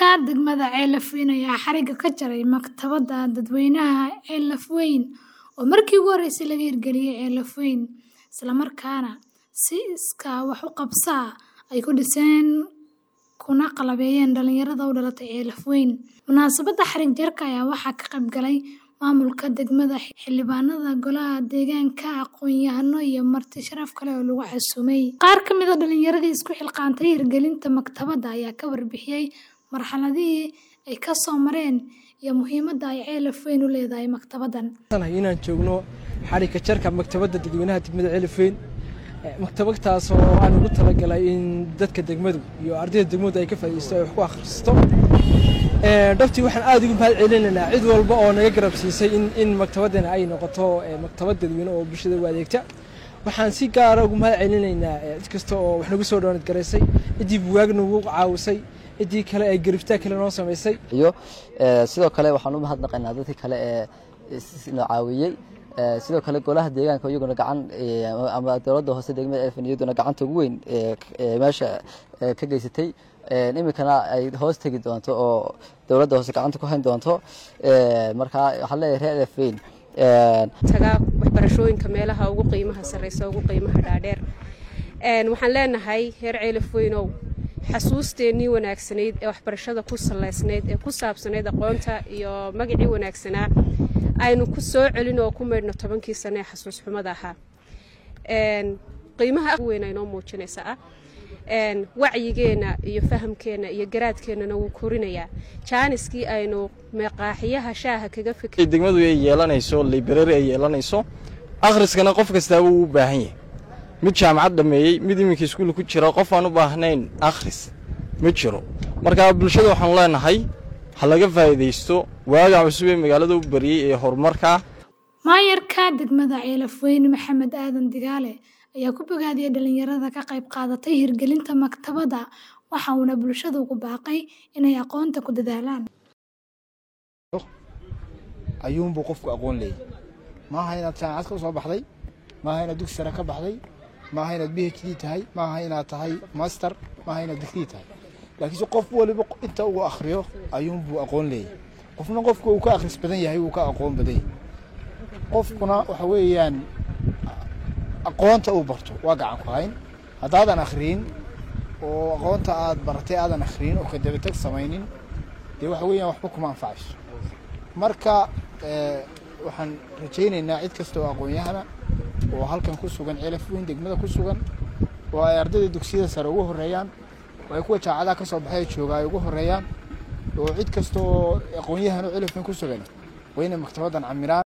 degmada Ceelafweyn ayaa xarigga ka jaray maktabadda dadweynaha Ceelafweyn oo markii ugu horeysay laga hirgeliyay Ceelafweyn, isla markaana si iskaa wax u qabso ah ay ku dhiseen kuna qalabeeyeen dhalinyarada u dhalatay Ceelafweyn. Munaasabadda xarig jarka ayaa waxaa ka qayb galay maamulka degmada, xildhibaanada golaha deegaanka, aqoon-yahano iyo marti sharaf kale oo lagu casuumay. Qaar ka mid ah dhalinyaradii isku xilqaantay hirgelinta maktabadda ayaa ka warbixiyay marxaladihii ay ka soo mareen iyo muhiimadda ay Ceelafweyn u leedahay maktabaddan. inaan joogno xarigga jarka maktabadda dadweynaha degmada Ceelafweyn maktabadtaas oo aan ugu talagalay in dadka degmadu iyo ardayda degmadu ay ka faa'iideysto ay wax ku akhristo dhabtii waxaan aad ugu mahad celinaynaa cid walba oo naga garab siisay in in maktabaddana ay noqoto maktabad dadweyne oo bulshada u adeegta waxaan si gaara ugu mahad celinaynaa cid kasta oo wax nagu soo dhoonad garaysay ciddii buwaag nagu caawisay ciddii kale ay garibtaa kale noo samaysay iyo sidoo kale waxaan u mahadnaqaynaa dadkii kale ee noo caawiyey sidoo kale golaha deegaanka iyaguna gacan ama dowladda hoose degmada elfan iyaduna gacanta ugu weyn meesha ka geysatay iminkana ay hoos tegi doonto oo dowladda hoose gacanta ku hayn doonto marka waxaan leeyahay reer elfweyn tagaa waxbarashooyinka meelaha ugu qiimaha sarreysa ugu qiimaha dhaadheer waxaan leenahay reer ceelafweynow xasuusteennii wanaagsanayd ee waxbarashada ku salaysnayd ee ku saabsanayd aqoonta iyo magacii wanaagsanaa aynu ku soo celin oo ku maydhno tobankii sane ee xasuus xumada ahaa qiimaha weyn aynoo muujinaysa ah wacyigeenna iyo fahamkeenna iyo garaadkeennana wuu korinayaa jaaniskii aynu meeqaaxiyaha shaaha kaga fikr degmadu ay yeelanayso library ay yeelanayso akhriskana qof kastaaba uu u baahan yahay mid jaamacad dhammeeyey mid iminka iskuul ku jira qof aan u baahnayn akhris ma jiro marka bulshada waxaanu leenahay ha laga faa'iidaysto waaga cusub ee magaalada u bariyey ee horumarka maayarka degmada Ceelafweyn Maxamed Aadan Digaale ayaa ku bogaadiyay dhalinyarada ka qayb qaadatay hirgelinta maktabadda waxa uuna bulshada ugu baaqay inay aqoonta ku dadaalaan ayuunbuu qofku aqoon leeyahy maaha inaad jaamacad ka soo baxday maaha inaad dugsi sare ka baxday maaha inaad b h d tahay maaha inaad tahay master maaha inaad digrii tahay laakiinse qof waliba inta uu akhriyo ayuunbuu aqoon leeyahy qofna qofka uu ka akhris badan yahay wuu ka aqoon badan yahay qofkuna waxa weeyaan aqoonta uu barto waa gacan ku hayn haddaadan akhriyin oo aqoonta aad baratay aadan akhriyin oo ka dabatag samaynin dee waxa weeyaan waxba kuma anfacayso marka waxaan rajaynaynaa cid kasta oo aqoon-yahana oo halkan ku sugan ceelafweyn degmada ku sugan oo ay ardayda dugsiyada sare ugu horeeyaan oo ay kuwa jaacadaha ka soo baxay jooga ay ugu horeeyaan oo cid kasta oo aqoon-yahan oo ceelafweyn ku sugan waa inay maktabaddan camiraan